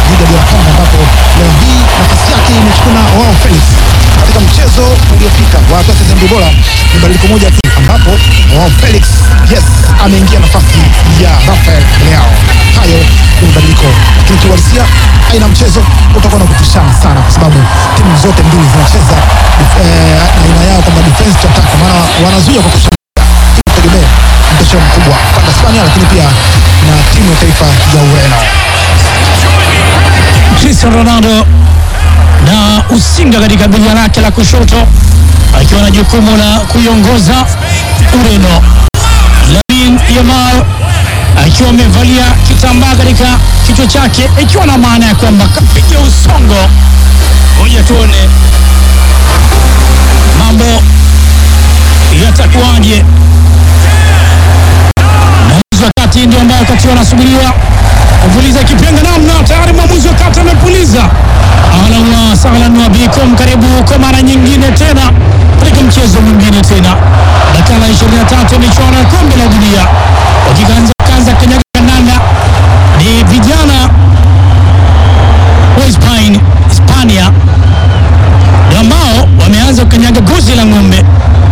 dhidi ya DR Congo, ambapo leo hii nafasi yake imechukua na Joao Felix katika mchezo uliopita wa hatua ya sehemu bora. Ni badiliko moja tu ambapo Joao Felix yes ameingia nafasi ya Rafael Leao. Hayo ni mabadiliko, lakini kiuhalisia aina mchezo utakuwa na kupishana sana, kwa sababu timu zote mbili zinacheza eh, aina yao kwamba defense to attack, maana wanazuia kwa kushambulia tegemea mtosho mkubwa pande Hispania, lakini pia na timu ya taifa ya Ureno. Cristiano Ronaldo na usinga katika bega lake la kushoto akiwa na jukumu la kuiongoza Ureno. Lamine Yamal akiwa amevalia kitambaa katika kichwa chake, ikiwa na maana ya kwamba kapiga usongo. Ngoja tuone mambo yatakuwaje. Mwamuzi wa kati ndio ambaye wakati wanasubiriwa kupuliza kipenga namna tayari mwamuzi wa kati amepuliza. Ahlan wa sahlan wa bikum, karibu kwa mara nyingine tena katika mchezo mwingine tena, dakika 23 michuano ya kombe la dunia wakianza kanza kanyaga kandanda ni vijana wa Hispania Hispania ndio ambao wameanza kukanyaga gozi la ng'ombe.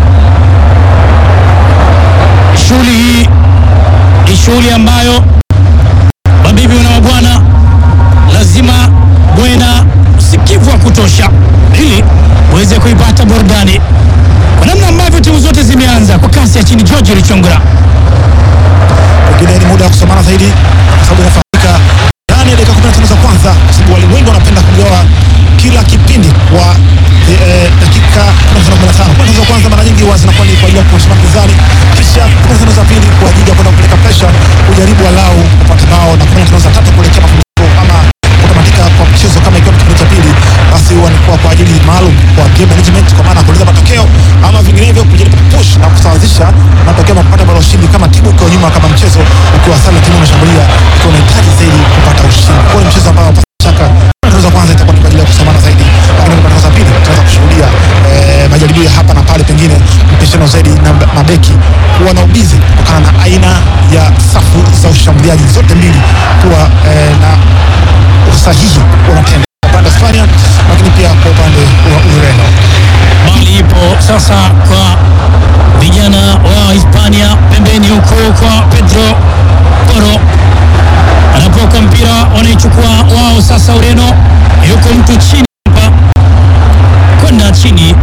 Shughuli hii ni shughuli ambayo mabibi na mabwana lazima muwe na usikivu wa kutosha ili uweze kuipata burudani kwa namna ambavyo timu zote zimeanza kwa kasi ya chini. George Richongora Pengine ni muda wa kusomana zaidi, kwa sababu inafahamika ndani ya dakika 15 za kwanza, kwa sababu walimu wengi wanapenda kugawa kila kipindi kwa eh, eh, dakika 15 15. Kwanza za kwanza mara nyingi huwa zinakuwa ni kwa ajili ya kushima mpinzani, kisha 15 za pili kwa ajili ya kwenda kupeleka presha, kujaribu walau kupata bao na 15 za tatu kuelekea mapumziko ama kutamatika kwa mchezo kama ikiwa kipindi cha pili, basi huwa ni kwa kwa ajili maalum kwa game management, kwa maana ya kueleza matokeo ama vinginevyo kujaribu push na kusawazisha matokeo na kupata bao la ushindi, kama timu ukiwa nyuma, kama mchezo ukiwa sare, timu inashambulia ikiwa unahitaji zaidi kupata ushindi. Kwa hiyo ni mchezo ambao pasi shaka za kwanza itakuwa ni kwa ajili ya kusomana zaidi, lakini kwa za pili tunaweza kushuhudia eh, majaribio ya hapa na pale, pengine mpishano zaidi na mabeki kuwa na ubizi kutokana na aina ya safu za ushambuliaji zote mbili kuwa eh, na usahihi wanatenda kwa upande wa Hispania, lakini pia kwa upande wa Ureno. bali ipo sasa kwa vijana wa Hispania pembeni huko kwa Pedro Porro anapoka mpira wanaichukua wao sasa. Ureno yuko mtu chini hapa kwenda chini,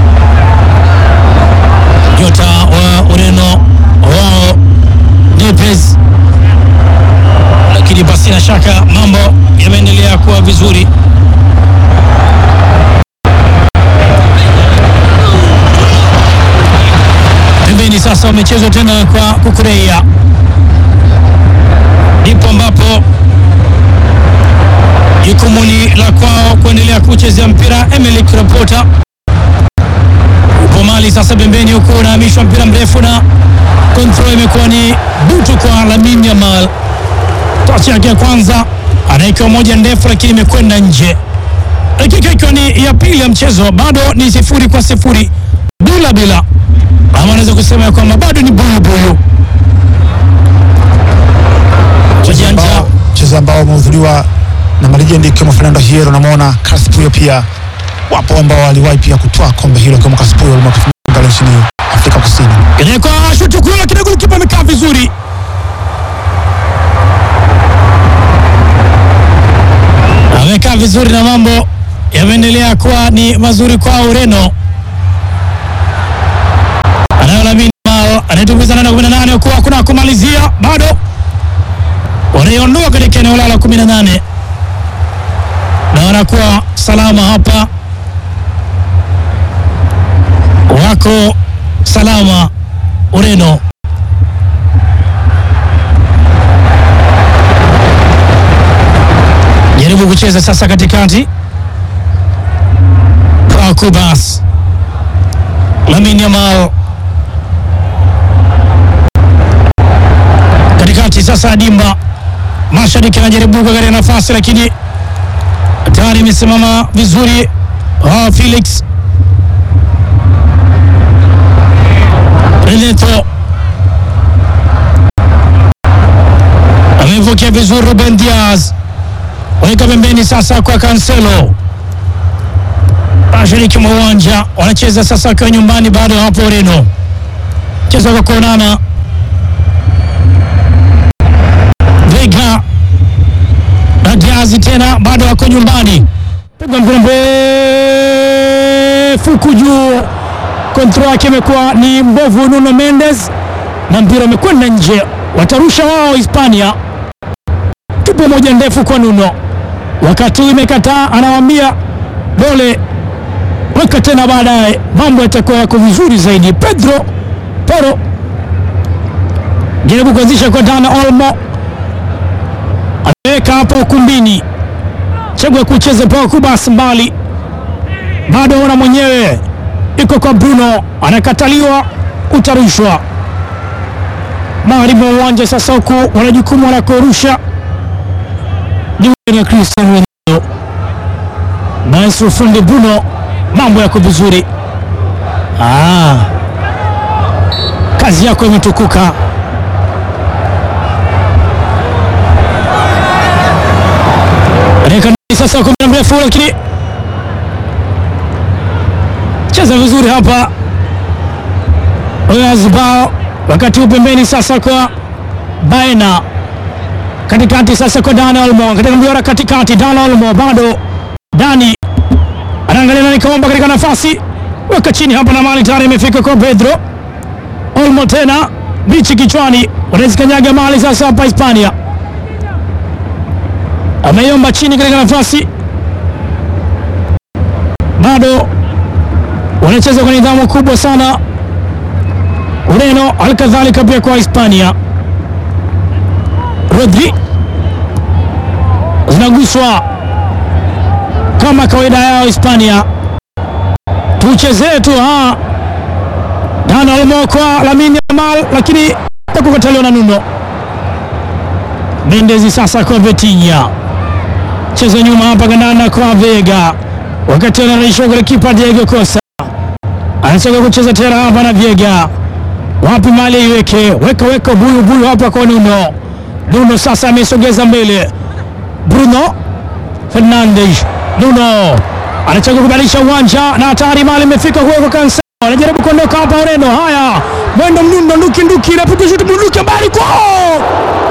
nyota wa Ureno wao Nepes, lakini basi na shaka mambo yameendelea kuwa vizuri. pembeni sasa wamechezwa tena kwa kukureia, ndipo ambapo jukumu ni la kwao kuendelea kuchezea mpira. Emily Krapota upo mali sasa pembeni, huku unahamishwa mpira mrefu na control imekuwa ni butu kwa Lamine Yamal. Tochi yake ya kwanza anaikiwa moja ndefu, lakini imekwenda nje. Dakika ikiwa ni ya pili ya mchezo, bado ni sifuri kwa sifuri, bila bila ama anaweza kusema ya kwamba bado ni buyu buyu. Wajanja ambao mchezo ambao umehudhuriwa na malejendi ikiwemo Fernando Hierro, namwona Carlos Puyo pia wapo ambao waliwahi pia kutoa kombe hilo kama Carlos Puyo mwaka 2000 pale nchini Afrika Kusini. inawekwa shuti kule, lakini golikipa amekaa vizuri. Amekaa vizuri na mambo yameendelea kuwa ni mazuri kwa Ureno. Anayo Lamine Yamal anayetumbuiza nane kumi na nane huku hakuna kumalizia, bado wanaiondoa katika eneo lao la kumi na nane na wanakuwa salama hapa, wako salama Ureno. Jaribu kucheza sasa katikati kwa Kubas Lamine Yamal katikati sasa, Dimba mashariki anajaribu katika nafasi, lakini tayari imesimama vizuri. Ah, Felix Reneto amepokea vizuri. Ruben Diaz weka pembeni sasa kwa Cancelo mashariki mwa uwanja, wanacheza sasa wakiwa nyumbani, bado hapo Ureno, cheza kwa kuonana. Vega na Diazi tena bado wako nyumbani, pigwa mpira mrefu juu, kontrol yake imekuwa ni mbovu. Nuno Mendes na mpira umekwenda nje, watarusha wao Hispania. Tupo moja ndefu kwa Nuno, wakati huu imekataa, anawaambia dole weka tena, baadaye mambo yatakuwa yako vizuri zaidi. Pedro Poro jaribu kuanzisha kwa Dani Olmo, ameweka hapa ukumbini, chagua kucheza pao kubas mbali, bado ona mwenyewe iko kwa Bruno, anakataliwa, utarushwa magharibi wa uwanja. Sasa huku wana jukumu la kurusha juu na Cristiano Ronaldo, maestro fundi Bruno mambo yako vizuri. Ah, kazi yako imetukuka. Dakika sasa kwa muda mrefu, lakini cheza vizuri hapa Oyazbal, wakati huu pembeni sasa kwa Baena, katikati sasa kwa Dani Olmo, katika mjora katikati, Dani Olmo bado Dani anaangalia nani kaomba katika nafasi, weka chini hapa na mali tayari imefika kwa Pedro Olmo, tena bichi kichwani, wanazikanyaga mali sasa hapa Hispania, ameiomba chini katika nafasi, bado wanacheza kwa nidhamu kubwa sana Ureno, halikadhalika pia kwa Hispania. Rodri zinaguswa kama kawaida yao Hispania, tuchezee tu ha Dani Olmo kwa Lamine Yamal, lakini takukataliwa na Nuno Mendes. Sasa kwa Vitinha, cheza nyuma hapa gandana kwa Vega, wakati anarishwa kwa kipa Diego Costa, anataka kucheza tena hapa na Vega, wapi mali iweke, weka weka buyu buyu hapa kwa Nuno. Nuno sasa amesogeza mbele, Bruno Fernandes Nuno anachagua kubadilisha uwanja na hatari mali imefika huko. Cancelo anajaribu kuondoka hapa Ureno. Haya, mwendo mnundo nduki nduki, inapiga shuti bunduki mbali kwao,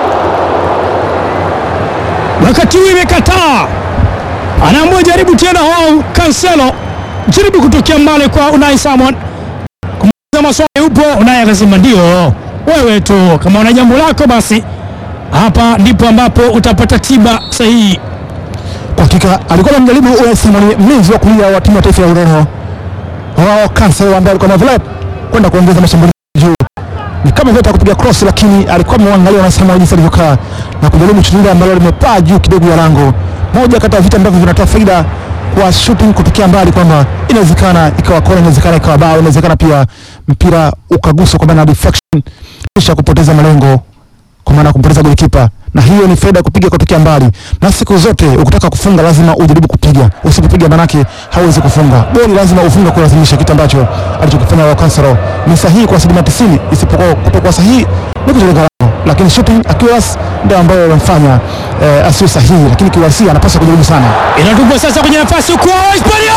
wakati huu imekataa, anaamua jaribu tena. Wao Cancelo jaribu kutokea mbali kwa Unai Simon, kumuuliza maswali, upo Unai akasema ndio, wewe tu kama una jambo lako basi hapa ndipo ambapo utapata tiba sahihi. Kwa hakika alikuwa anamjaribu Unai Simon, mlinzi wa kulia wa timu ya taifa ya Ureno, wao Cancelo ambaye alikuwa na kwenda kuongeza mashambulizi juu, ni kama vile kupiga cross, lakini alikuwa amemwangalia Unai Simon jinsi alivyokaa na kujaribu shuti ambalo limepaa juu kidogo ya lango. Moja kati ya vita ambavyo vinatoa faida kwa shooting kutokea mbali, kwamba inawezekana ikawa kona, inawezekana ikawa bao, inawezekana pia mpira ukaguswa kwa maana deflection, kisha kupoteza malengo kwa maana kumpoteza golikipa, na hiyo ni faida kupiga kutokea mbali. Na siku zote ukitaka kufunga lazima ujaribu kupiga, usipopiga manake hauwezi kufunga goli, lazima ufunge kulazimisha, kitu ambacho alichokifanya wa Cancelo ni sahihi kwa asilimia 90, isipokuwa kutokuwa sahihi ni kujenga lango, lakini shooting accuracy ndio ambayo inamfanya eh, asiwe sahihi, lakini kiuhalisia anapaswa kujaribu sana. Inatupwa sasa kwenye nafasi kwa Hispania,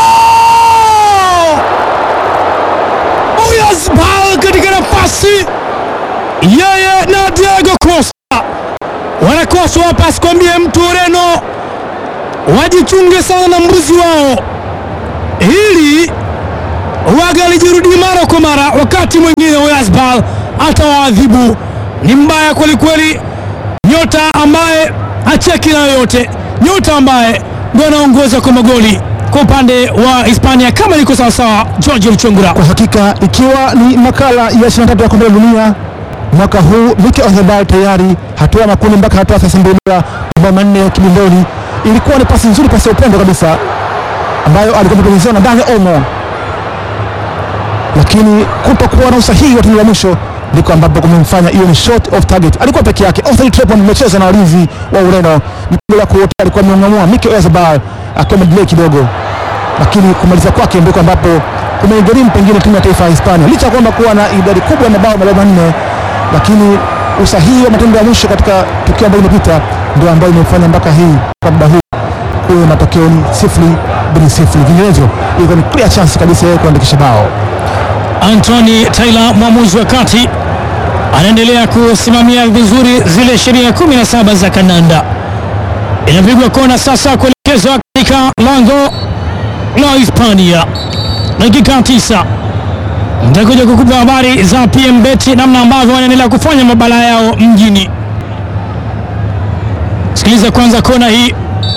Oyarzabal katika nafasi yeye na Diego Costa wanakoswa hapa. Asikwambie mtu Ureno wajichunge sana na mbuzi wao, hili waga lijirudi mara kwa mara. Wakati mwingine Oyarzabal atawaadhibu, ni mbaya kwelikweli, nyota ambaye hacheki na yoyote, nyota ambaye ndio anaongoza kwa magoli kwa upande wa Hispania kama liko sawasawa. George Luchungura, Kwa hakika ikiwa ni makala ya 23 ya kombe la dunia mwaka huu Mikel Oyarzabal tayari hatua ya makundi mpaka hatua ya 32 mabao manne kibindoni. Ilikuwa ni pasi nzuri, pasi ya upendo kabisa ambayo alikuwa ametengenezewa na Dani Olmo, lakini kutokuwa na usahihi wa tendo la mwisho ndiko ambapo kumemfanya hiyo ni short of target. Alikuwa peke yake. Othel Trepon amecheza na walinzi wa Ureno, mpira kuote alikuwa ameung'amua Mikel Oyarzabal akiwa amedelay kidogo, lakini kumaliza kwake ndiko ambapo kumeigharimu pengine timu ya taifa ya Hispania, licha ya kwamba kuwa na idadi kubwa ya mabao mabao manne, lakini usahihi wa matendo ya mwisho katika tukio ambalo limepita ndio ambayo imefanya mpaka hii kwa muda huu huyo matokeo ni sifuri bin sifuri, vinginevyo ilikuwa ni clear chance kabisa yeye kuandikisha bao. Anthony Taylor mwamuzi wa kati anaendelea kusimamia vizuri zile sheria 17 za kandanda. Inapigwa kona sasa kuelekezwa katika lango la Hispania. Dakika tisa nitakuja kukupa habari za PM Bet namna ambavyo wanaendelea kufanya mabala yao mjini. Sikiliza kwanza kona hii.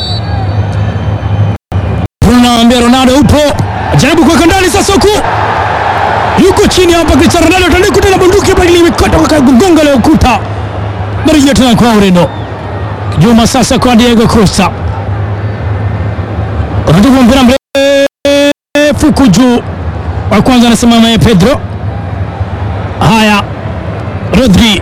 Bruno anambia Ronaldo upo, jaribu kuweka ndani sasa huku yuko chini hapa Cristiano Ronaldo tandika tena bunduki bali imekata kwa kugonga leo ukuta. Marejea tena kwa Ureno. Juma sasa kwa Diego Costa. Unatupa mpira mrefu juu. Wa kwanza anasimama ya Pedro. Haya. Rodri.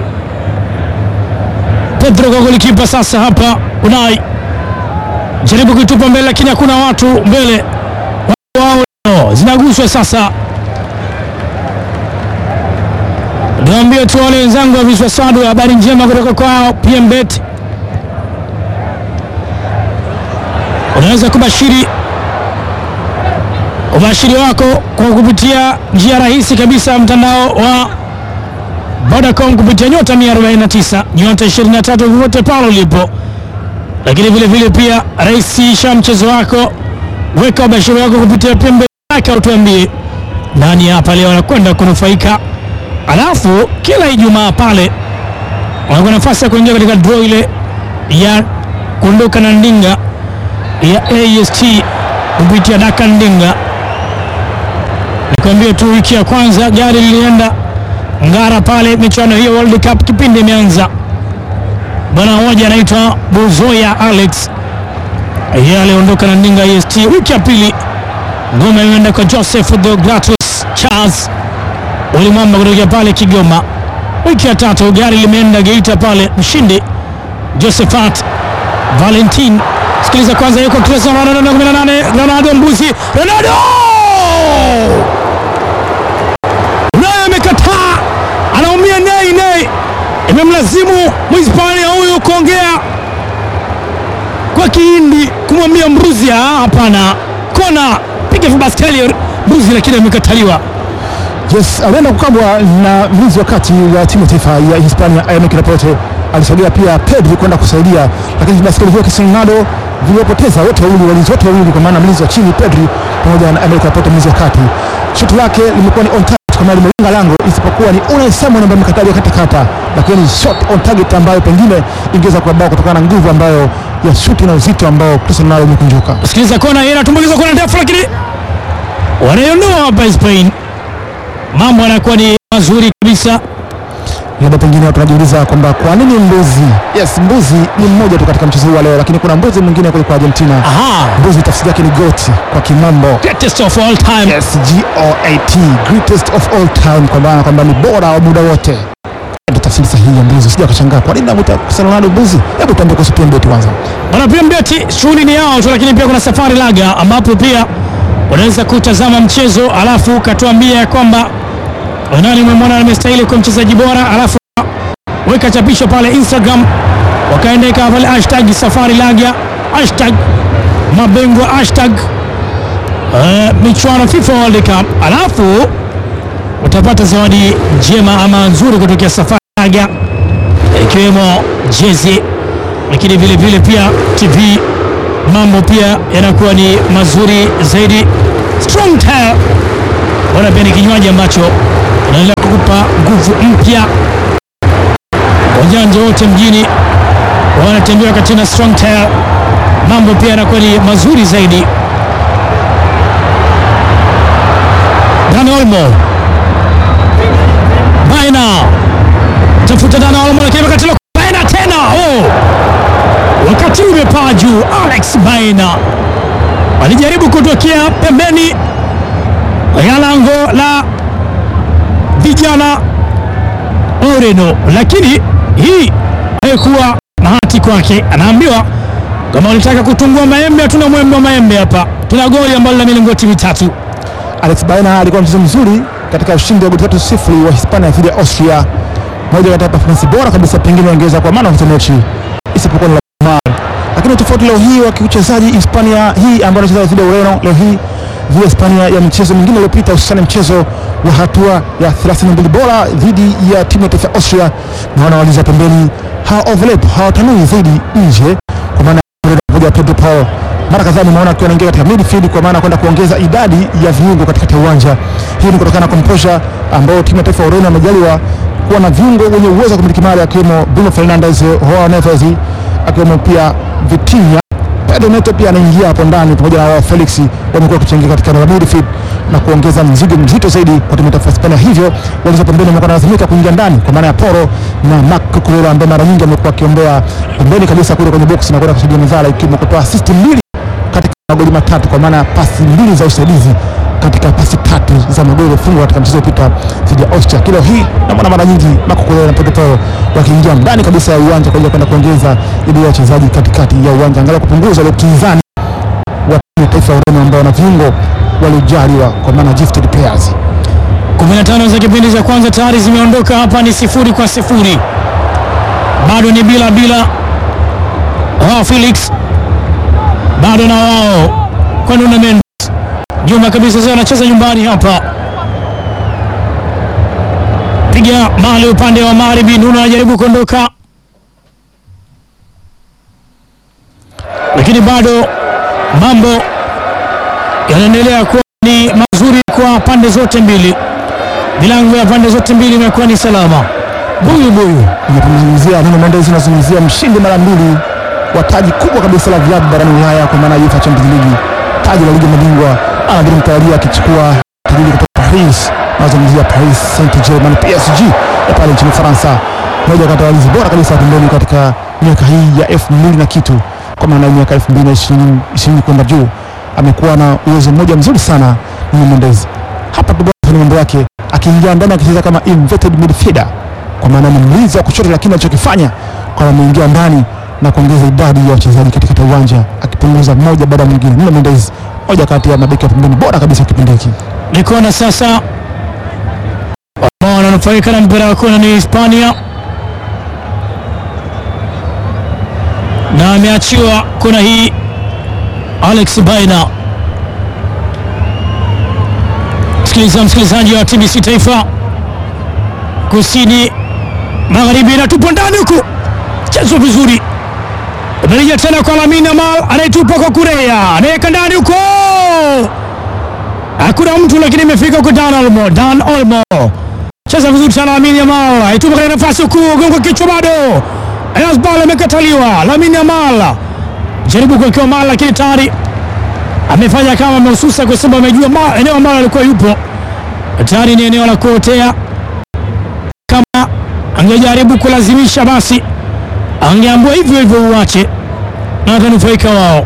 Pedro kwa golikipa sasa hapa Unai. Jaribu kuitupa mbele lakini hakuna watu mbele. Wao zinaguswa sasa Niambie tu wale wenzangu wa Viswaswadu, habari njema kutoka kwao PMBet. Unaweza kubashiri ubashiri wako kwa kupitia njia rahisi kabisa mtandao wa Vodacom kupitia nyota 149 nyota 23 popote pale ulipo, lakini vile vile pia rahisisha mchezo wako, weka ubashiri wako kupitia PMBet yake, utuambie nani hapa leo anakwenda kunufaika Alafu kila Ijumaa pale unakuwa nafasi ya kuingia katika draw ile ya kuondoka na ndinga ya AST kupitia daka ndinga. Nikwambie tu wiki ya kwanza gari lilienda Ngara pale, michuano hiyo World Cup kipindi imeanza. Bwana mmoja anaitwa Buzoya Alex, yeye aliondoka na ndinga AST. Wiki ya pili ngoma imeenda kwa Joseph Deogratus Charles ulimwamba kutokea pale Kigoma. Wiki ya tatu gari limeenda Geita pale, mshindi Josephat Valentin. Sikiliza kwanza, yuko Cristiano Ronaldo 18, Ronaldo mbuzi, Ronaldo naye amekataa, anaumia nei nei, imemlazimu Mhispania huyu kuongea kwa Kihindi kumwambia mbuzi, hapana, kona, piga vibaskeli mbuzi, lakini amekataliwa. Yes, alienda kukabwa na mlinzi wa kati wa timu ya taifa ya Hispania Aymeric Laporte. Alisaidia pia Pedri kwenda kusaidia, lakini baskeli hiyo Cristiano Ronaldo viliopoteza wote wawili, walinzi wote wawili, kwa maana mlinzi wa chini Pedri pamoja na Aymeric Laporte mlinzi wa kati. Shuti lake limekuwa ni on target kwa maana limelenga lango, isipokuwa ni Unai Simon ambaye amekatalia katakata, lakini shot on target ambayo pengine ingeweza kuwa bao kutokana na nguvu ambayo ya shuti na uzito ambao Cristiano Ronaldo umekunjuka. Sikiliza kona hii inatumbukiza kona ndefu, lakini wanaiondoa hapa Spain. Mambo yanakuwa ni mazuri kabisa. labda pengine watu wanajiuliza kwamba kwa nini mbuzi? Yes, mbuzi ni mmoja tu katika mchezo huu wa leo, lakini kuna mbuzi mwingine kule kwa Argentina. Aha, Mbuzi tafsiri yake ni goat kwa kimambo. greatest of all time. Yes, G O A T, greatest of all time, kwa maana kwamba ni bora wa muda wote. Ndio tafsiri sahihi ya mbuzi. Sija kushangaa kwa nini namuita Cristiano Ronaldo mbuzi. Hebu tuambie kuhusu PMBet kwanza. Bwana PMBet shughuli ni yao tu, lakini pia kuna safari laga ambapo pia unaweza kutazama mchezo alafu ukatuambia kwamba nani umemwona amestahili kwa mchezaji bora, alafu weka chapisho pale Instagram, wakaendeka pale hashtag safari laga, hashtag mabingwa, hashtag eh, michuano FIFA World Cup, alafu utapata zawadi njema ama nzuri kutokea safari laga ikiwemo jezi lakini vile vile pia TV mambo pia yanakuwa ni mazuri zaidi. Strong Tile bwana pia ni kinywaji ambacho kinaendelea kukupa nguvu mpya. Wajanja wote mjini wanatembea wakati na Strong Tile, mambo pia yanakuwa ni mazuri zaidi. Dani Olmo Baina tafuta Dani Olmo, lakini wakati la Baina tena oh wakati umepaa juu. Alex Baina alijaribu kutokea pembeni ya lango la vijana Ureno, lakini hii haikuwa bahati kwake. Anaambiwa kama ulitaka kutungua maembe, hatuna mwembe wa maembe hapa, tuna goli ambalo la milingoti mitatu. Alex Baena alikuwa mchezo mzuri katika ushindi wa goli tatu sifuri wa Hispania dhidi ya Austria, moja katika performance bora kabisa, pengine ongeza kwa maana of the match isipokuwa ni Lamar. Lakini kuna tofauti leo hii wa kiuchezaji Hispania hii ambayo anacheza dhidi ya Ureno leo hii dhidi ya Hispania ya michezo mingine iliyopita, hususani mchezo wa hatua ya 32 bora dhidi ya timu ya taifa ya Austria, na wanawaliza pembeni, hawa overlap hawatanui zaidi nje, kwa maana ya Pedro Paul mara kadhaa nimeona akiwa anaingia katika midfield kwa maana kwenda kuongeza idadi ya viungo katikati ya uwanja. Hii ni kutokana na composure ambao timu ya taifa ya Ureno amejaliwa kuwa na viungo wenye uwezo wa kumiliki mali akiwemo Bruno Fernandes, Joao Neves, akiwemo pia Vitinha. Pedro Neto pia anaingia hapo ndani pamoja na wao Felix, wamekuwa wakichangia katika eneo la midfield na kuongeza mzigo mzito zaidi kwa timu ya taifa ya Hispania, hivyo walizo pembeni wamekuwa wanalazimika kuingia ndani kwa maana ya Poro na Marc Cucurella ambaye mara nyingi amekuwa akiombea pembeni kabisa kule kwenye box na kwenda kusaidia mizala ikiwemo kutoa assist mbili katika magoli matatu kwa maana ya pasi mbili za usaidizi katika pasi tatu za magoli yaliyofungwa katika mchezo uliopita dhidi ya Austria. Kilo hii naona mara nyingi Marco Cucurella na Pedro Porro wakiingia ndani kabisa ya uwanja kwa ajili ya kwenda kuongeza idadi ya wachezaji katikati ya uwanja, angalau kupunguza ule upinzani wa timu ya taifa ya Ureno ambao na viungo waliojaliwa kwa maana gifted players. 15 za kipindi cha kwanza tayari zimeondoka hapa, ni sifuri kwa sifuri, bado ni bila bila. Wao Felix bado na wao kwa Nuno Mendes nyuma kabisa, sasa anacheza nyumbani hapa, piga mali upande wa magharibi. Nuno anajaribu kuondoka, lakini bado mambo yanaendelea kuwa ni mazuri kwa pande zote mbili. Milango ya pande zote mbili imekuwa ni salama, buyu buyu. Unapomzungumzia Nuno Mendes unazungumzia mshindi mara mbili wa taji kubwa kabisa la vilabu barani Ulaya kwa maana ya UEFA Champions League, taji la ligi ya mabingwa anadhiri mtawalia akichukua taji kutoka Paris. Nazungumzia Paris Saint-Germain PSG ya pale nchini Faransa, moja kati ya walinzi bora kabisa pembeni katika miaka hii ya elfu mbili na kitu, kwa maana ya miaka elfu mbili na ishirini kwenda juu. Amekuwa na uwezo mmoja mzuri sana Nuno Mendes. Hapa tu bwana mambo yake akiingia ndani akicheza kama inverted midfielder, kwa maana ni mlinzi wa kushoto, lakini alichokifanya kwa ameingia ndani na kuongeza idadi ya wachezaji katika uwanja akipunguza mmoja baada ya mwingine. Nuno Mendes moja kati ya mabeki wa pembeni bora kabisa kipindi hiki. Ni kona sasa, ambao wananufaika na mpira wa kona ni Hispania, na ameachiwa kona hii Alex Baina. Sikiliza msikilizaji wa TBC Taifa, kusini magharibi, inatupwa ndani huku, chezo vizuri Imerejea tena kwa Lamine Yamal anayetupa kwa Kurea, anaweka ndani huko, hakuna mtu lakini imefika kwa Dan Olmo. Dan Olmo cheza vizuri sana, Lamine Yamal aitupa katika nafasi huku, gongo kichwa bado, Ball amekataliwa. Lamine Yamal jaribu kuwekewa mali, lakini tayari amefanya kama amehususa, kwa sababu amejua eneo ambalo alikuwa yupo tayari ni eneo la kuotea. Kama angejaribu kulazimisha basi angeambua hivyo hivyo uache na watanufaika wao.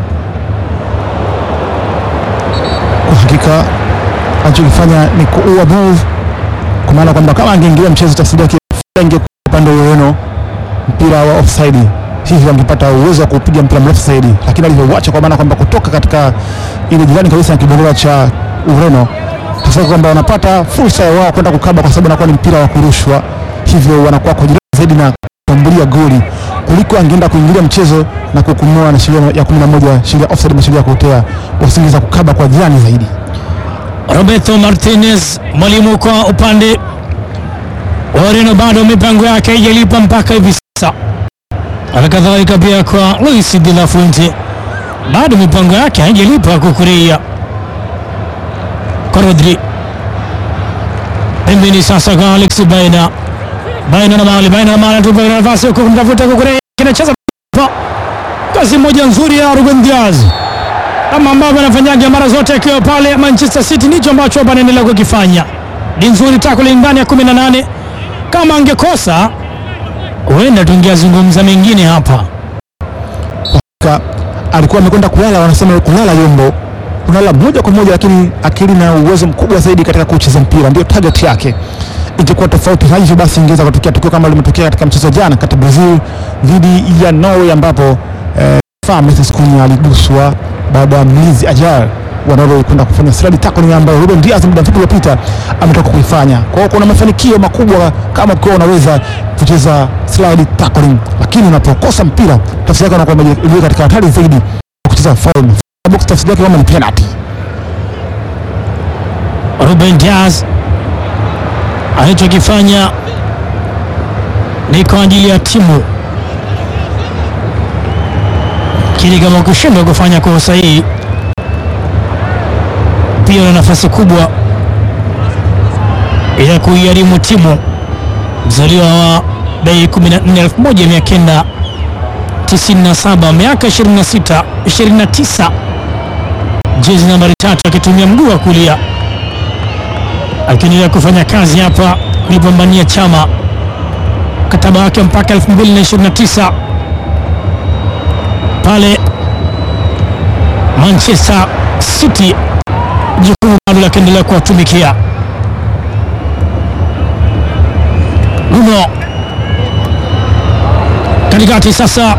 Kwa hakika anachokifanya ni kuua move, kwa maana kwamba kama angeingilia mchezo tafsiri yake ingekuwa upande wa Ureno, mpira wa offside, hivyo angepata uwezo wa kupiga mpira mrefu zaidi, lakini alivyouacha, kwa maana kwamba kutoka katika ile jirani kabisa na kibendera cha Ureno, tafsiri kwamba wanapata fursa ya wao kwenda kukaba, kwa sababu anakuwa ni mpira wa kurushwa, hivyo wanakuwa kwa jirani zaidi na kuambulia goli kuliko angeenda kuingilia mchezo na kuhukumiwa na sheria ya 11 sheria offside na sheria ya kuotea, wasingeweza kukaba kwa jirani zaidi. Roberto Martinez, mwalimu kwa upande wa Ureno, bado mipango yake haijalipa mpaka hivi sasa. Halikadhalika pia kwa Luis de la Fuente, bado mipango yake haijalipa kukuria kwa Rodri. Pembeni sasa kwa Alex Baina Baina na mali Baina na mali tupa nafasi huko kumtafuta Kukurea, kinacheza kazi moja nzuri ya Ruben Diaz kama ambavyo anafanyaga mara zote akiwa pale Manchester City, ndicho ambacho hapa anaendelea kukifanya. Ni nzuri tackling ndani ya 18. Kama angekosa huenda tungeyazungumza mengine hapa. Ka, alikuwa amekwenda kulala, wanasema kulala yombo, kulala moja kwa moja, lakini akili na uwezo mkubwa zaidi katika kucheza mpira ndio target yake. Ingekuwa tofauti na hivyo basi, ingeweza kutokea tukio kama limetokea katika mchezo jana kati ya Brazil dhidi ya Norway ambapo eh, Messi Cunha aliguswa baada ya mlinzi Ajar wa Norway kwenda kufanya slide tackling ambayo Ruben Diaz muda mfupi uliopita ametoka kuifanya. Kwa hiyo kuna mafanikio makubwa kama ukiwa unaweza kucheza slide tackling, lakini unapokosa mpira tafsiri yake inakuwa umejiweka katika hatari zaidi ya kucheza foul. Box tafsiri yake kama ni penalty. Ruben Diaz alichokifanya ni kwa ajili ya timu, lakini kama ukishindwa kufanya kwa usahihi, pia una nafasi kubwa ya kuigharimu timu. Mzaliwa wa Mei 14 1997, miaka 26 29, jezi nambari tatu, akitumia mguu wa kulia akiendelea kufanya kazi hapa kulipambania chama mkataba wake mpaka 2029 pale Manchester City, jukumu bado la kuendelea kuwatumikia. Bruno katikati sasa,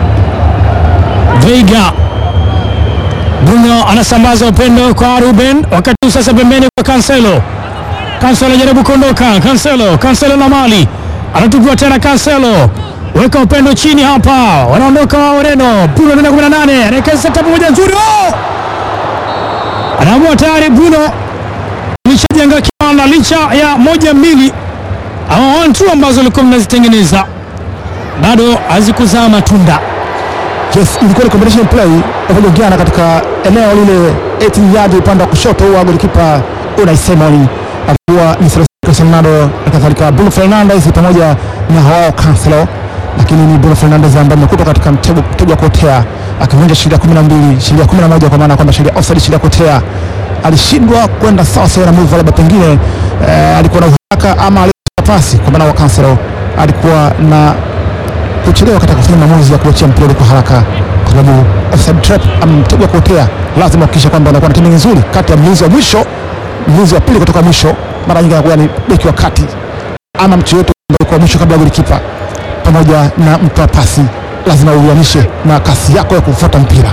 Veiga Bruno anasambaza upendo kwa Ruben, wakati huu sasa pembeni kwa Cancelo. Cancelo anajaribu kuondoka, Cancelo, Cancelo na mali anatupwa tena, Cancelo weka upendo chini hapa, wanaondoka wa Ureno. Bruno anaenda 18 anaekeza setup moja nzuri, oh! anaamua tayari Bruno lishajenga kiwanda licha ya moja mbili ama one two ambazo alikuwa mnazitengeneza bado hazikuzaa matunda. Yes, ilikuwa ni combination play waliogana katika eneo lile 18 yard upande wa kushoto wa golikipa Unai Simon alikuwa ni Cristiano Ronaldo na kadhalika Bruno Fernandes pamoja na Joao Cancelo, lakini ni Bruno Fernandes ambaye amekutwa katika mtego mtego wa kuotea akivunja sheria 12 sheria 11 kwa maana kwamba sheria offside, sheria kuotea. Alishindwa kwenda sawa sawa na move, labda pengine eh, alikuwa na uhaka ama alitoa pasi, kwa maana wa Cancelo alikuwa na kuchelewa katika kufanya maamuzi ya kuachia mpira kwa haraka, kwa sababu offside trap ama mtego wa kuotea, lazima kuhakikisha kwamba unakuwa na timing nzuri kati ya mlinzi wa mwisho, mlinzi wa pili kutoka mwisho, mara nyingi anakuwa ni beki wa kati ama mtu yote ambaye kwa mwisho kabla ya golikipa, pamoja na mtoa pasi, lazima uianishe na kasi yako ya kufuata mpira.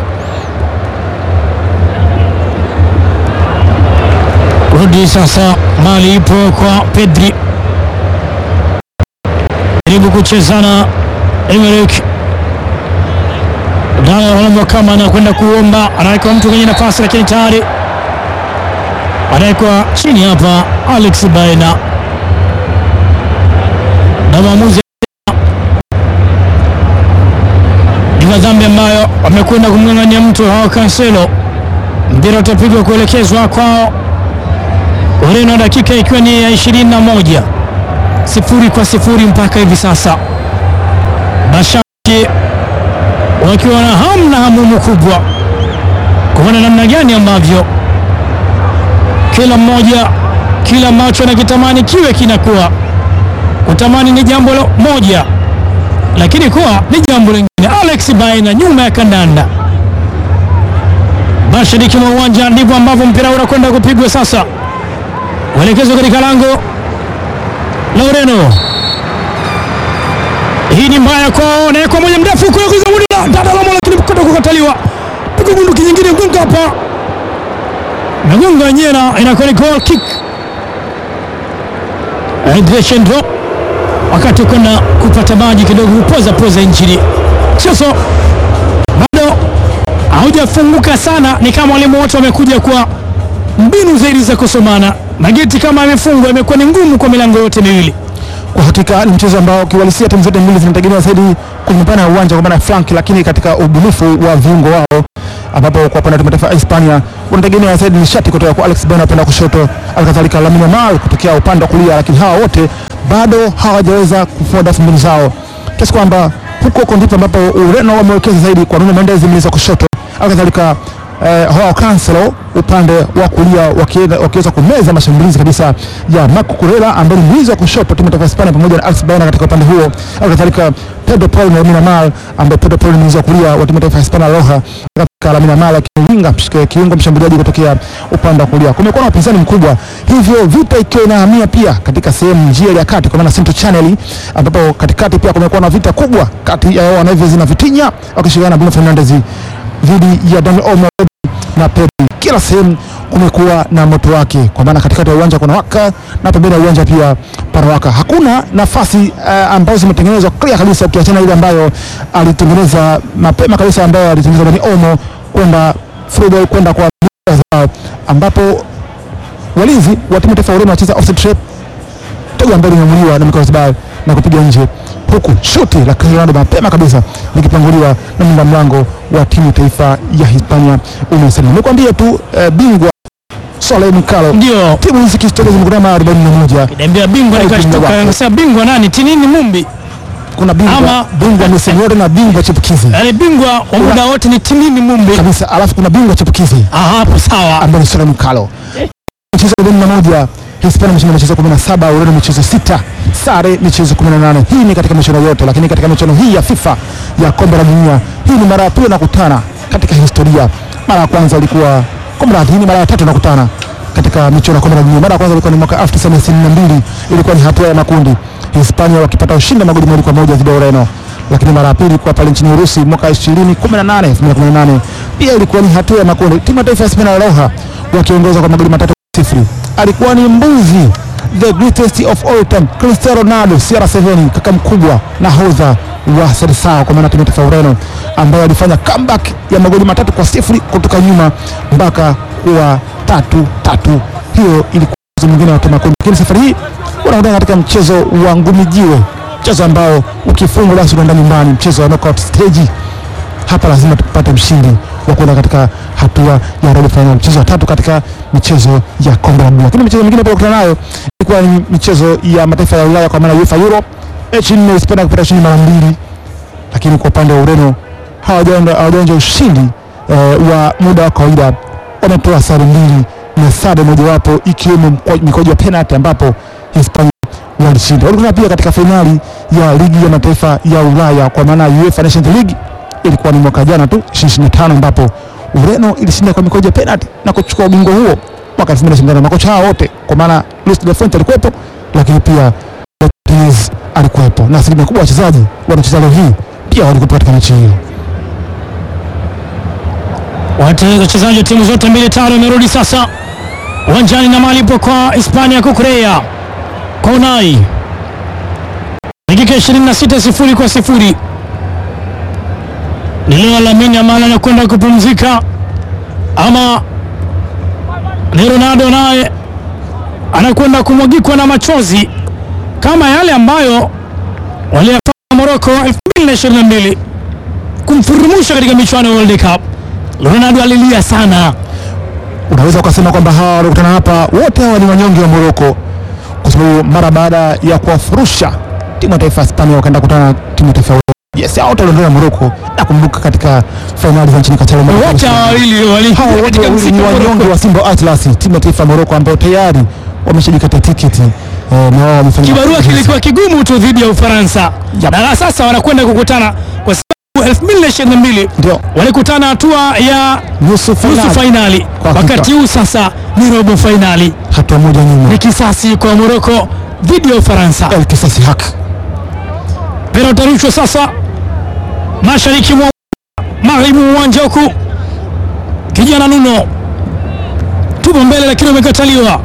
Rudi sasa, mali ipo kwa Pedri, jaribu kuchezana Emerick Dalo kama anakwenda kuomba, anaweka mtu kwenye nafasi, lakini tayari anawekwa chini hapa Alex Baena na maamuzi ni madhambi ambayo wamekwenda kumng'ang'ania mtu hao Cancelo. Mpira utapigwa kuelekezwa kwao Ureno, dakika ikiwa ni ya 21 sifuri kwa sifuri mpaka hivi sasa, mashabiki wakiwa na hamu na hamumu kubwa kuona namna gani ambavyo kila mmoja kila ambacho anakitamani kiwe kinakuwa. Kutamani ni jambo moja, lakini kuwa ni jambo lingine. Alex Baina nyuma ya kandanda, mashariki mwa uwanja, ndivyo ambavyo mpira unakwenda kupigwa sasa, uelekezwa katika lango la Ureno. Hii ni mbaya kwao, na kwa moja mrefu kule kwa Zawadi dada la mola, lakini kutoka kukataliwa, pigo bunduki nyingine gonga hapa, nagonga yenyewe na inakuwa ni goal kick. Hydration drop wakati kwenda kupata maji kidogo, kupoza poza injini. Sasa bado haujafunguka sana, ni kama walimu wote wamekuja kwa mbinu zaidi za kusomana. Mageti kama amefungwa, imekuwa ni ngumu kwa milango yote miwili. Kwa hakika ni mchezo ambao kiuhalisia timu zote mbili zinategemea zaidi kwenye upana ya uwanja kwa maana ya flank, lakini katika ubunifu wa viungo wao, ambapo kwa upande wa timu taifa ya Hispania wanategemea zaidi nishati kutoka kwa Alex Baena upande wa kushoto, alikadhalika Lamine Yamal kutokea upande wa kulia, lakini hawa wote bado hawajaweza kufua dafu mbinu zao, kiasi kwamba huko huko ndipo ambapo Ureno wamewekeza zaidi kwa Nuno Mendes mlinzi wa kushoto, alikadhalika eh, Joao Cancelo upande wa kulia wakiweza wakiweza kumeza mashambulizi kabisa ya Marco Correa ambaye ni mlinzi wa kushoto timu ya taifa ya Hispania pamoja na Alex Baena katika upande huo, alikadhalika Pedro Paul na Lamine Yamal ambaye Pedro Paul ni mlinzi wa kulia wa timu ya taifa ya Hispania Roja katika Lamine Yamal akiwinga mshike- kiungo mshambuliaji kutokea upande wa kulia. Kumekuwa na upinzani mkubwa, hivyo vita ikiwa inahamia pia katika sehemu njia ya kati, kwa maana Central Channel, ambapo katikati pia kumekuwa na vita kubwa kati ya wanavyozina Vitinha wakishirikiana na Bruno Fernandes dhidi ya Daniel Olmo na Pedri. kila sehemu kumekuwa na moto wake, kwa maana katikati ya uwanja kuna waka na pembeni ya uwanja pia panawaka. Hakuna nafasi uh, ambazo zimetengenezwa clear kabisa, ukiachana ile ambayo alitengeneza mapema kabisa, ambayo alitengeneza Dani Olmo kwenda through kwenda kwa zao, ambapo walinzi wa timu taifa ya Ureno wanacheza offside trap, tego ambalo limemuliwa na Mikael Oyarzabal na kupiga nje, huku shuti la Cristiano Ronaldo mapema kabisa likipanguliwa na mlinda mlango wa timu taifa ya Hispania Unai Simon. Nikwambie tu eh, bingwa Soleil Mikalo, Ndio timu hizi kihistoria zimekutana mara 41. niambia bingwa, Au bingwa nikashtuka wako. nikasema bingwa nani? Tinini Mumbi, Kuna bingwa Ama- bingwa msimu wote na bingwa chipukizi yaani bingwa wa muda wote ni Tinini Mumbi. kabisa, alafu kuna bingwa chipukizi Ah, hapo sawa. ambaye ni Soleil Mikalo. Michezo 41 Hispania imeshinda michezo 17, Ureno michezo sita, sare michezo 18. Hii ni katika michuano yote, lakini katika michuano hii ya FIFA ya kombe la dunia, hii ni mara ya pili nakutana katika historia. Mara ya kwanza ilikuwa kombe la hii ni mara ya tatu nakutana katika michuano ya kombe la dunia. Mara ya kwanza ilikuwa ni mwaka 1962 ilikuwa ni hatua ya makundi, Hispania wakipata ushindi wa magoli mawili kwa moja dhidi ya Ureno lakini mara ya pili ilikuwa pale nchini Urusi mwaka 2018 2018 pia ilikuwa ni hatua ya makundi, timu ya taifa ya Spain Roja wakiongoza kwa magoli matatu kwa sifuri. Alikuwa ni mbuzi the greatest of all time Cristiano Ronaldo CR7 kaka mkubwa nahodha wa Seleção kwa maana timu ya taifa ya Ureno ambaye alifanya comeback ya magoli matatu kwa sifuri kutoka nyuma mpaka kuwa tatu tatu. Hiyo ilikuwa mchezo mwingine wa makundi, lakini safari hii wanaondoka katika mchezo wa ngumi jiwe, mchezo ambao ukifungwa basi unaenda nyumbani, mchezo wa knockout stage. Hapa lazima tupate mshindi wa kwenda katika hatua ya robo final, mchezo wa tatu katika michezo ya kombe la dunia. Lakini michezo mingine pia kukutana nayo ilikuwa ni michezo ya mataifa ya Ulaya kwa maana UEFA Euro. Mechi nne Hispania kupata ushindi mara mbili, lakini kwa upande wa Ureno hawajaonja hawajaonja ushindi eh, wa muda wa kawaida, wametoa sare mbili na sare mojawapo ikiwemo mkwa- mikojo ya penalty ambapo Hispania walishinda. Walikutana pia katika fainali ya ligi ya mataifa ya Ulaya kwa maana ya UEFA Nations League, ilikuwa ni mwaka jana tu 2025 ambapo Ureno ilishinda kwa mikojo ya penalty na kuchukua ubingwa huo mwaka 2025. Makocha hao wote kwa maana Luis de la Fuente alikuwepo, lakini pia Martinez alikuwepo na asilimia kubwa ya wachezaji wanaocheza leo hii pia walikuwepo katika mechi hiyo. Wate- Wachezaji wa timu zote mbili tayari wamerudi sasa uwanjani na malipo kwa Hispania kukurea kwa Unai, dakika 26 sifuri kwa sifuri. Ni leo Lamine Yamal anakwenda kupumzika ama ni Ronaldo naye anakwenda kumwagikwa na machozi kama yale ambayo waliyafanya Morocco 2022 kumfurumusha katika michuano ya World Cup. Ronaldo alilia sana. Unaweza ukasema kwamba hawa waliokutana hapa wote hawa ni wanyonge wa Moroko, kwa sababu mara baada ya kuwafurusha timu ya taifa ya Hispania wakaenda kukutana na timu ya taifa ya Ureno. Yes, hao wote waliondoka Moroko na kumbuka katika fainali za nchini Qatar. mwaka Wote hawa wawili wali Hawa wote katika wawili msimu ni wa wanyonge Morocco. wa Simba Atlas, timu ya taifa ya Moroko ambao tayari wameshajikata tiketi eh, na wao wamefanya Kibarua mazoezi. kilikuwa kigumu tu dhidi ya Ufaransa Yep. na sasa wanakwenda kukutana kwa sababu 2022 Ndio walikutana hatua ya nusu nusu fainali, fainali. Kwa hakika. Wakati huu sasa ni robo fainali, hatua moja nyuma. ni kisasi kwa Morocco dhidi ya Ufaransa. El kisasi haki Mpira utarushwa sasa mashariki mwa magharibi mwa uwanja huku, kijana Nuno tupo mbele, lakini umekataliwa.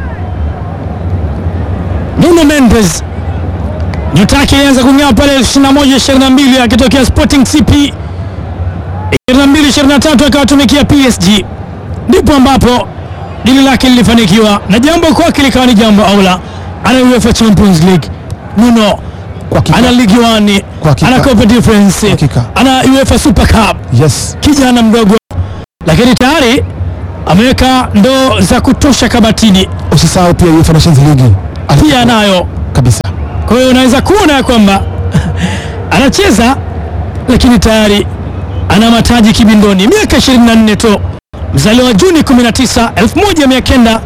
Nuno Mendes nyota yake ilianza kung'aa pale 21 22 akitokea Sporting CP 22 23 akawatumikia PSG, ndipo ambapo dili lake lilifanikiwa na jambo kwake likawa ni jambo aula. Ana UEFA Champions League Nuno kwa hakika. ana ligi wani Kwa hakika. ana Copa Difference Hakika. ana UEFA Super Cup, Yes, kijana mdogo, lakini tayari ameweka ndoo za kutosha kabatini, usisahau pia UEFA Nations League pia anayo. kabisa. Kwa hiyo unaweza kuona ya kwamba anacheza, lakini tayari ana mataji kibindoni, miaka 24 tu, mzaliwa Juni 19 1900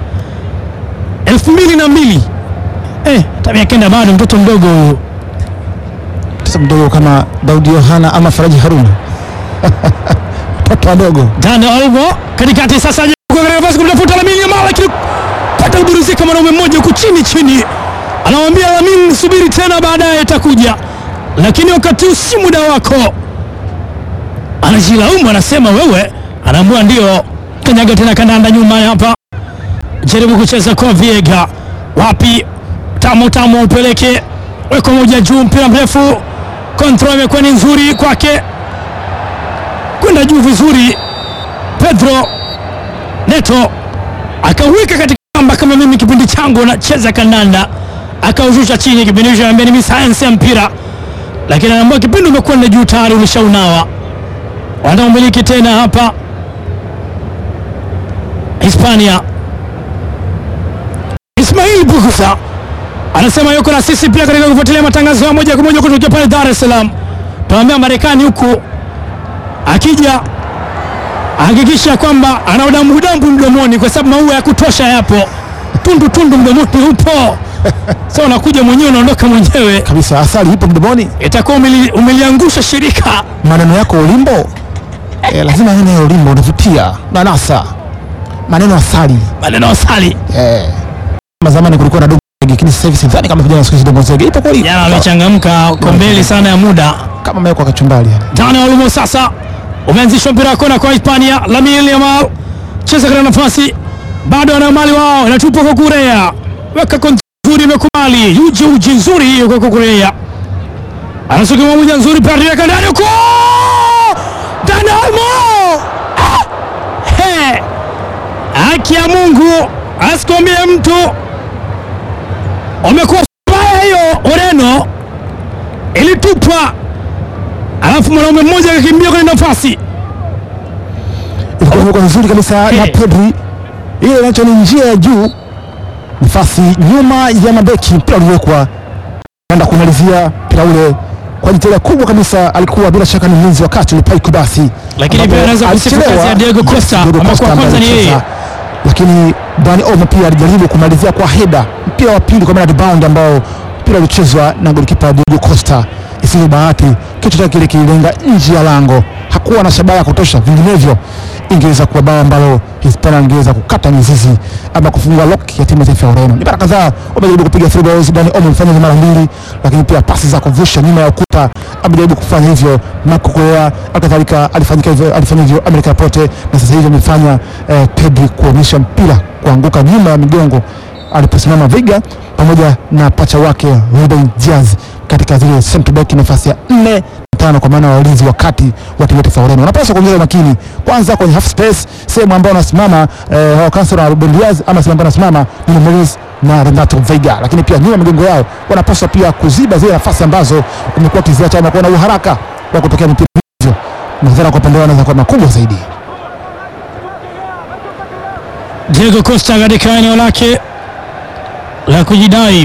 2002. Eh, hata miaka kenda bado mtoto mdogo huyu. Sasa mdogo kama Daudi Yohana ama Faraji Haruna watoto wadogo. Dani Olmo katikati sasa yuko katika nafasi kumtafuta Lamine Yamal, lakini pata kuburuzika mwanaume mmoja huku chini chini, anamwambia Lamine, subiri tena, baadaye itakuja, lakini wakati huu si muda wako. Anajilaumu, anasema wewe, anaambua ndio kanyaga tena kandanda nyuma hapa, jaribu kucheza kwa Viega, wapi tamu tamu, upeleke weko moja juu, mpira mrefu, control imekuwa ni nzuri kwake, kwenda juu vizuri. Pedro Neto akawika katika kamba, kama mimi kipindi changu nacheza kandanda, akaushusha chini. Kipindi hicho anambia ni sayansi ya mpira, lakini anaambia kipindi umekwenda juu tayari ulishaunawa. Wanaomiliki tena hapa Hispania. Ismail Bukusa anasema yuko na sisi pia katika kufuatilia matangazo ya moja kwa moja kutokea pale Dar es Salaam. Tunaambia Marekani huku akija hakikisha kwamba ana udambu udambu mdomoni, kwa sababu maua ya kutosha yapo, tundu tundu mdomoni upo. Sasa unakuja mwenyewe unaondoka mwenyewe, kabisa. Asali ipo mdomoni, itakuwa umeli- umeliangusha shirika. maneno yako ulimbo eh, lazima neno ya ulimbo unavutia nanasa maneno asali Maneno asali eh. Kama zamani kulikuwa na dogo zege, lakini sasa hivi sidhani kama vijana siku hizi dogo zege ipo kweli, jana wamechangamka, uko mbele sana ya muda. kama mewekwa kachumbali yani. Dani Olmo sasa umeanzishwa mpira wa kona kwa Hispania. Lamine Yamal cheza katika nafasi, bado ana mali wao, inatupwa kwa Kurea, weka kontra nzuri, imekubali uji uji nzuri hiyo kwa Kurea, anasukuma moja nzuri, pia weka ndani huko, Dani Olmo Ah! He! haki ya Mungu asikwambie mtu, wamekuwa baya hiyo. Ureno ilitupwa alafu mwanaume mmoja akakimbia kwenye nafasi ilikuwa imekuwa nzuri kabisa na Eh. Pedri, ile inacho ni njia ya juu, nafasi nyuma ya mabeki, mpira uliwekwa enda kumalizia mpira ule kwa jitihada kubwa kabisa. Alikuwa bila shaka ni mlinzi wakati ule Paiko basi, Lakini ambapo pia anaweza kusifu alichelewa. kazi ya Diego Costa, Diego ambapo Costa wa kwanza ambaye ni yeye. alicheza. lakini Dani Olmo pia alijaribu kumalizia kwa heda, mpira wa pili kwa maana rebound ambao mpira ulichezwa na golikipa Diego Costa. Isivyo bahati, kichwa chake kile kililenga nje ya lango, hakuwa na shabaha ya kutosha, vinginevyo ingeweza kuwa bao ambalo Hispania ingeweza kukata mizizi ama kufungua lock ya timu ya taifa ya Ureno. Ni mara kadhaa wamejaribu kupiga free balls, Dani Olmo amefanya hivyo mara mbili, lakini pia pasi za kuvusha nyuma ya ukuta amejaribu kufanya hivyo. Marco Correa alikadhalika alifanyika hivyo, alifanya hivyo Amerika Laporte, na sasa hivi amefanya eh, Pedri kuonyesha mpira kuanguka nyuma ya migongo aliposimama Vega pamoja na pacha wake Ruben Diaz katika zile central back nafasi ya nne na tano kwa maana ya walinzi wakati wa timu ya taifa ya Ureno wanapaswa kuongeza makini kwanza kwenye half space, sehemu ambayo wanasimama eh, Joao Cancelo na Ruben Diaz, ama sehemu ambayo wanasimama Nuno Mendes na Renato Veiga, lakini pia nyuma ya migongo yao wanapaswa pia kuziba zile nafasi ambazo wamekuwa wakiziacha ama kuwa na uharaka wa kutokea mipira hivyo, madhara kwa upande wao yanaweza kuwa makubwa zaidi. Diego Costa katika eneo lake la kujidai.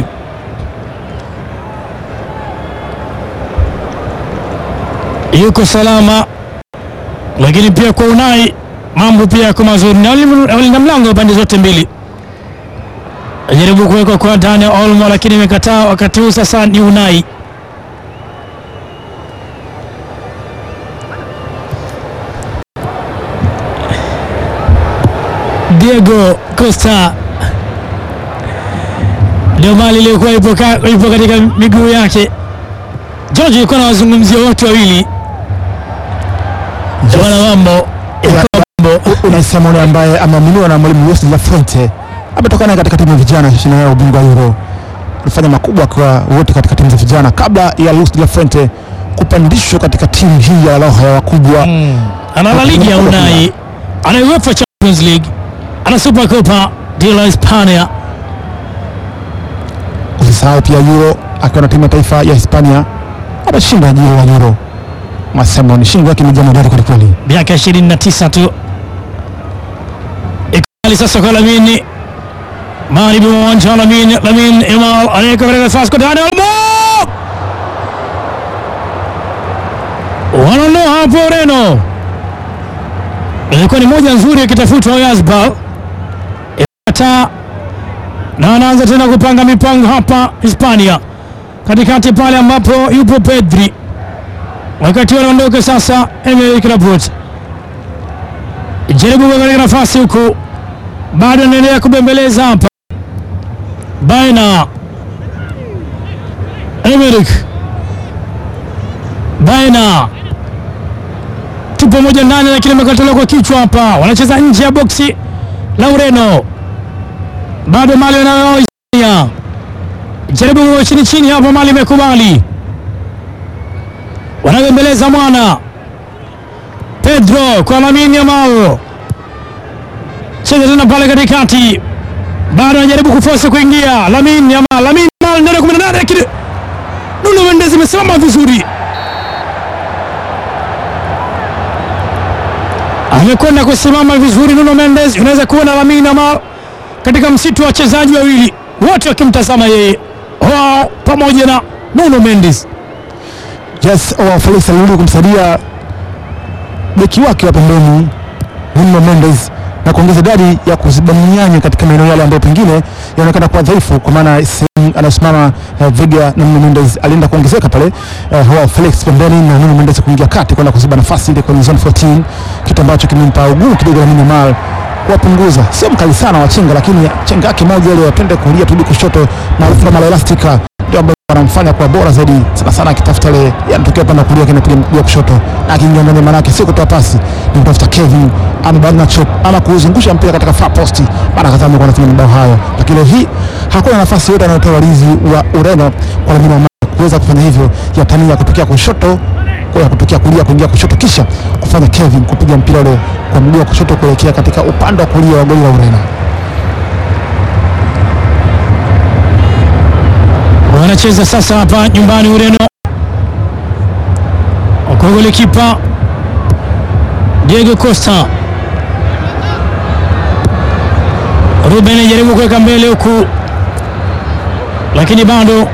Yuko salama, lakini pia kwa Unai mambo pia yako mazuri, na walinda walinda mlango pande zote mbili. Ajaribu kuwekwa kwa Dani Olmo, lakini imekataa. Wakati huu sasa ni Unai Diego Costa ndio mali iliyokuwa ipo, ka- ipo katika miguu yake. George alikuwa anawazungumzia watu wawili wana mambo mambo Unai Simon ambaye ameaminiwa na mwalimu Luis de la Fuente ametoka naye katika timu ya vijana shindano ya ubingwa Euro. Alifanya makubwa kwa wote katika timu za vijana kabla ya Luis de la Fuente kupandishwa katika timu hii ya roho ya wakubwa. ana La Liga ya Unai, ana UEFA Champions League, ana Super Copa de la Hispania. Usisahau pia Euro akiwa na timu ya taifa ya Hispania ameshinda jiro la Euro. Masimon shingo yake imejaa madari kweli kweli. miaka 29 tu. Ikali sasa kwa Lamine magharibi mwa uwanja wa Lamine Lamine Yamal anaweka katika nafasi kwa Dani Olmo, wanaondoa hapo Ureno. Ilikuwa ni moja nzuri akitafutwa Yazbal ikata na anaanza tena kupanga mipango hapa Hispania, katikati pale ambapo yupo Pedri wakati wanaondoka sasa, Emerick Laporte jaribu kuweka katika nafasi huku, bado anaendelea kubembeleza hapa baina Emerick baina tupo moja ndani, lakini imekataliwa kwa kichwa hapa. Wanacheza nje ya boksi la Ureno, bado mali wanayo Hispania. Jaribu chini chini hapa, mali imekubali, wanabembeleza mwana Pedro kwa Lamine Yamal, cheza tena pale katikati, bado anajaribu kufosi kuingia. Lamine Yamal, Lamine Yamal ndani ya 18 lakini Nuno Mendes imesimama vizuri, amekwenda kusimama vizuri. Nuno Mendes, unaweza kuona Lamine Yamal katika msitu wa wachezaji wawili wote wakimtazama yeye wao pamoja na Nuno Mendes. Yes, wa Felix alirudi kumsaidia beki wake wa pembeni Nuno Mendes na kuongeza idadi ya kuziba mianya katika maeneo yale ambayo pengine yanaonekana kuwa dhaifu, kwa maana sehemu anasimama uh, Vega na Nuno Mendes alienda kuongezeka pale uh, Joao Felix pembeni na Nuno Mendes kuingia kati kwenda kuziba nafasi ile kwenye zone 14, kitu ambacho kimempa ugumu kidogo Lamine Yamal kuwapunguza. Sio mkali sana wa chenga, lakini chenga yake moja ile watende kulia turudi kushoto maarufu kama la elastica ndio ambayo anamfanya kuwa bora zaidi sana sana, akitafuta ile yanatokea upande wa kulia kinapiga mguu wa kushoto na akiingia ndani, manake sio kutoa pasi, ni kutafuta Kevin ama Barnacho ama kuuzungusha mpira katika far post. Mara kadhaa amekuwa anatumia mabao hayo, lakini leo hii hakuna nafasi yote anayotoa walinzi wa Ureno kwa Lamine Yamal kuweza kufanya hivyo, ya tania kutokea kushoto kwa kutokea kulia kuingia kushoto, kisha kufanya Kevin kupiga mpira ule kwa mguu wa kushoto kuelekea katika upande wa kulia wa goli la Ureno. Wanacheza sasa hapa nyumbani Ureno, kwa golikipa Diego Costa. Ruben anajaribu kuweka mbele huku, lakini bado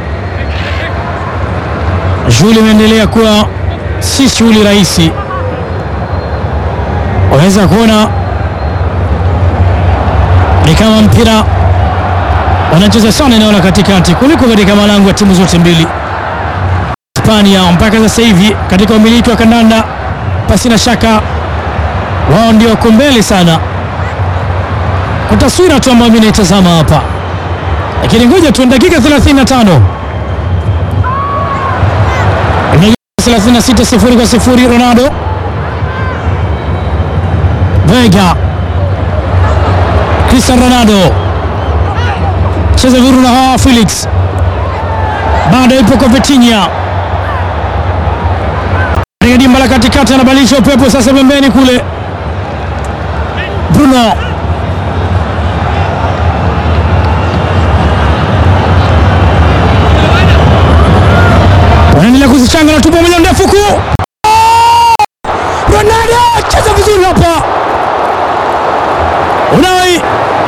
shughuli imeendelea kuwa si shughuli rahisi. Waweza kuona ni kama mpira wanacheza sana eneo la katikati kuliko katika malango ya timu zote mbili. Hispania mpaka sasa hivi katika umiliki wa kandanda, pasi na shaka wao ndio wako mbele sana, kwa taswira tu ambayo mimi naitazama hapa, lakini ngoja tu, dakika 35 36 sifuri kwa sifuri. Ronaldo Vega, Cristiano Ronaldo cheza vizuri na hawa Felix, bado ipo kwa Vitinha katika dimba la katikati, anabadilisha upepo sasa pembeni kule. Bruno wanaendelea kuzichanga na tupo moja ndefu ku Ronaldo cheza vizuri hapa, Unai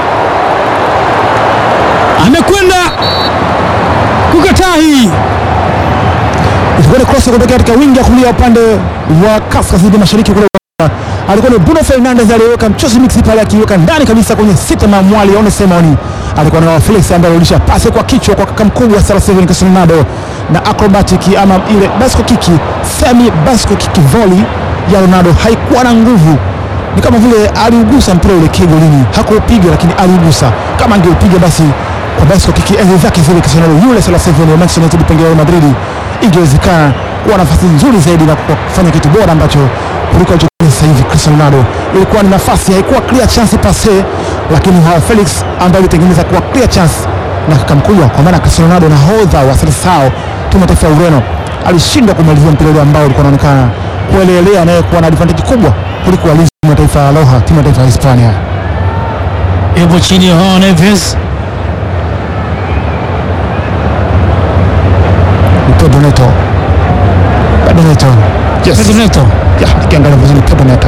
amekwenda kukataa hii Ilikuwa ni cross kutokea katika wingi ya kulia upande wa kaskazini mashariki kule. Alikuwa ni Bruno Fernandes aliyeweka mchozi mix pale akiweka ndani kabisa kwenye sita na mwali One Simon. Alikuwa na Felix ambaye alirudisha pasi kwa kichwa kwa kaka mkubwa Sara Steven Cristiano Ronaldo na acrobatic ama ile bicycle kick, semi bicycle kick volley ya Ronaldo haikuwa na nguvu. Ni kama vile aliugusa mpira ule kigolini, hakuupiga lakini aliugusa. Kama angeupiga basi kwa bicycle kick enzi zake zile Cristiano Ronaldo yule Sara Steven wa Manchester United pengine Real Madrid ingewezekana kuwa nafasi nzuri zaidi na kufanya kitu bora ambacho kuliko alichofanya sasa hivi Cristiano Ronaldo. Ilikuwa ni nafasi, haikuwa clear chance passe, lakini Joao Felix ambaye alitengeneza kuwa clear chance na kaka mkubwa, kwa maana Cristiano Ronaldo nahodha wa Seleção timu ya taifa ya Ureno alishindwa kumalizia mpira ule ambao ulikuwa unaonekana kuelelea naye kuwa na advantage kubwa kuliko walinzi wa timu ya taifa ya Roja, timu ya taifa ya Hispania. yupo chini ya Joao Neves. Pedro Neto, Pedro Neto, yes, Pedro Neto ya nikiangalia vizuri Pedro Neto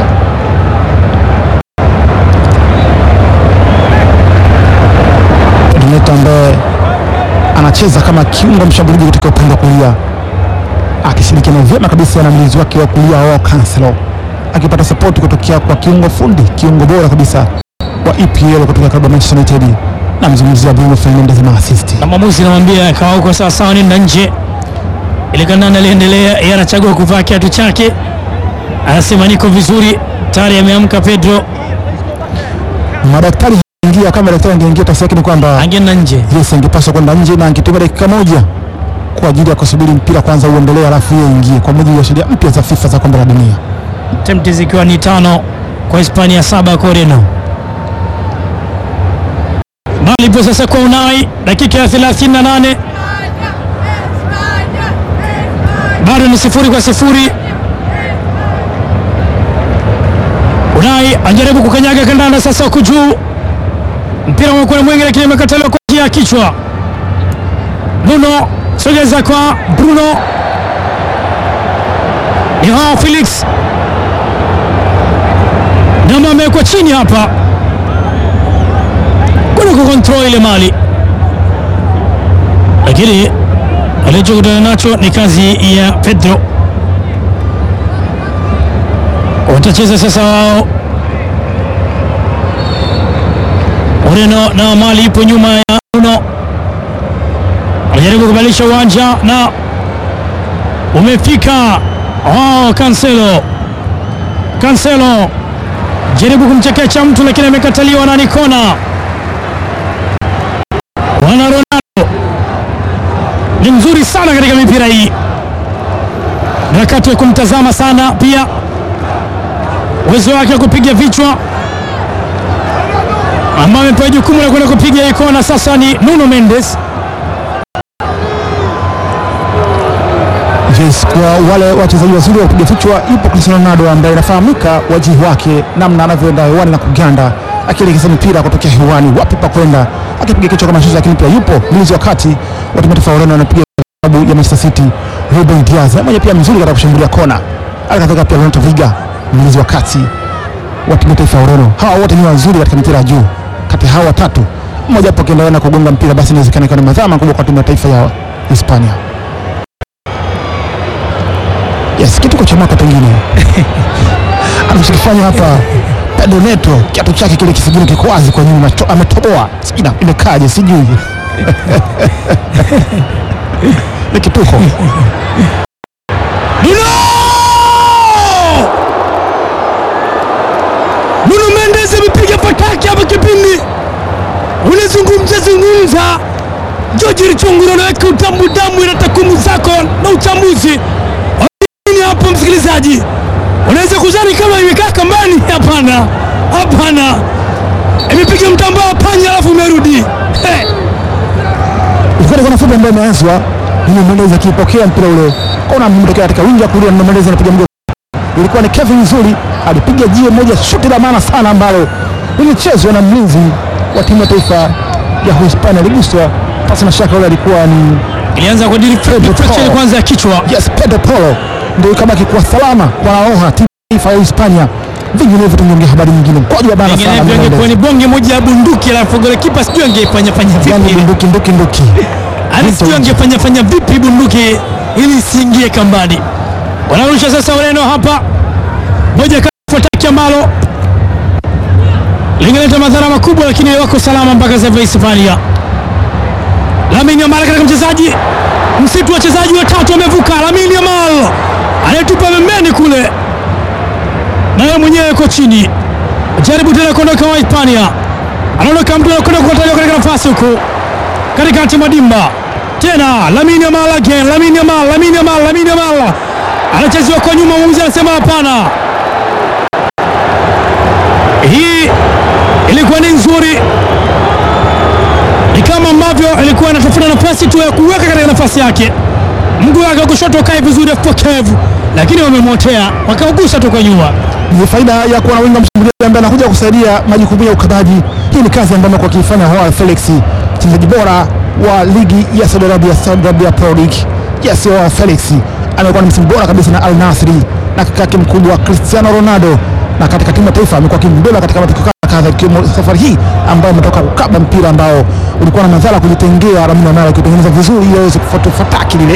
Pedro Neto ambaye anacheza kama kiungo mshambuliaji katika upande wa kulia akishirikiana vyema kabisa na mlinzi wake wa kulia wao Cancelo, akipata sapoti kutokea kwa kiungo fundi, kiungo bora kabisa wa EPL kutoka klabu ya Manchester United, namzungumzia Bruno Fernandes na assist. na mwamuzi anamwambia kawa huko sawa sawa, nenda nje. Ile kandanda aliendelea, yeye anachagua kuvaa kiatu chake, anasema niko vizuri, tayari ameamka. Pedro Madaktari ingia kama daktari angeingia, tafsiri yake ni kwamba angeenda nje. Yes, angepaswa kwenda nje na angetumia dakika moja kwa ajili ya kusubiri mpira kwanza uendelee, alafu yeye ingie kwa mujibu wa sheria mpya za FIFA za kombe la dunia. attempt zikiwa ni tano kwa Hispania, saba kwa Ureno. Bali ipo sasa kwa Unai, dakika ya 38 bado ni sifuri kwa sifuri. Unai anajaribu kukanyaga kandanda sasa, huku juu mpira umekuwa mwingi, lakini imekataliwa kwa njia ya kichwa. Bruno sogeza kwa Bruno, ni hao Felix Dama amewekwa chini hapa kuna kukontrol ile mali, lakini alichokutana nacho ni kazi ya Pedro. Watacheza sasa wao Ureno na mali ipo nyuma ya Bruno, anajaribu kubadilisha uwanja na umefika oh, Cancelo Cancelo jaribu kumchekecha mtu lakini amekataliwa na Nikona. Wana Ronaldo ni mzuri sana katika mipira hii, ni wakati wa kumtazama sana pia uwezo wake wa kupiga vichwa, ambaye amepewa jukumu la kwenda kupiga hii kona. Sasa ni Nuno Mendes. Yes, kwa wale wachezaji wazuri wa kupiga vichwa, yupo Cristiano Ronaldo ambaye inafahamika wajihi wake, namna anavyoenda hewani na kuganda, akielekeza mpira kutokea hewani, wapi pa kwenda, akipiga kichwa kama shuti. Lakini pia yupo mlinzi wa kati wa timu ya taifa ya Ureno anapiga klabu ya Manchester City, Ruben Diaz, na mmoja pia mzuri katika kushambulia kona. Alikadhalika pia Renato Viga, mlinzi wa kati wa timu ya taifa ya Ureno. Hawa wote ni wazuri katika mpira ya juu. Kati ya hawa watatu, mmoja hapo akiendelea na kugonga mpira, basi inawezekana ikawa ni madhara makubwa kwa timu ya taifa ya Hispania. Yes, kitu cha mwaka pengine anachokifanya hapa Pedro Neto, kiatu chake kile kisigino kiko wazi kwa nyuma, to- ametoboa, sijui na- imekaje, sijui ni kituko. Nuno! Nuno Mendes amepiga fataki hapa kipindi. Unazungumza zungumza. George Richunguro anaweka utamu damu ina takwimu zako na uchambuzi. Nini hapo msikilizaji? Unaweza kuzani kama imekaa kambani? Hapana. Hapana. Imepiga mtambao wa panya alafu umerudi. Hey. Ilikuwa ni kona fupi ambayo imeanzwa, Nuno Mendes akipokea mpira ule, kona mtokea katika wingi wa kulia, Nuno Mendes anapiga mguu. Ilikuwa ni Kevin Nzuri alipiga jiwe moja, shuti la maana sana ambalo lilichezwa na mlinzi wa timu ya taifa ya Hispania, aliguswa pasi na shaka, ule alikuwa ni Ilianza kwa deflection kwanza ya kichwa. Yes, Pedro Polo ndio ikabaki kuwa salama kwa Laoha timu ya taifa ya Hispania. Vinginevyo tungeongea habari nyingine, mkwaju wa bana sana Vinginevyo Nuno ingekuwa Mendes. ni bonge moja ya bunduki, alafu golikipa sijui angeifanya fanya Yani vipi, bunduki nduki nduki. yani sijui angefanya fanya vipi bunduki ili isiingie kambani. Wanarusha sasa Ureno hapa, moja kafuataki ambalo lingeleta madhara makubwa, lakini wako salama mpaka sasa hivi Hispania. Lamine Yamal katika mchezaji msitu, wachezaji watatu wamevuka. Lamine Yamal anayetupa pembeni kule, naye mwenyewe yuko chini jaribu tena kuondoka wa Hispania, anaondoka mtu anakwenda kukataliwa katika nafasi huku katikati mwa dimba tena, Lamine Yamal again, Lamine Yamal, Lamine Yamal, Lamine Yamal anachezewa kwa nyuma, mwamuzi anasema hapana. Hii ilikuwa ni nzuri, ni kama ambavyo ilikuwa anatafuta nafasi tu ya kuweka katika nafasi yake, mguu wake wa kushoto ukae vizuri, apokevu, lakini wamemwotea wakaugusa tu kwa nyuma. Ni faida ya kuwa na winga mshambuliaji ambaye anakuja kusaidia majukumu ya ukabaji. Hii ni kazi ambayo amekuwa akiifanya Joao Felix, mchezaji bora wa ligi ya Saudi Arabia, Saudi Arabia Pro League. Yes, Joao Felix amekuwa ni msimu bora kabisa na Al Nassr na kaka yake mkubwa Cristiano Ronaldo, na katika timu ya taifa amekuwa akimbeba katika matukio kadha kadha, ikiwemo safari hii ambayo ametoka kukaba mpira ambao ulikuwa na madhara kujitengea Lamine Yamal akitengeneza vizuri ili aweze kufuata fataki lile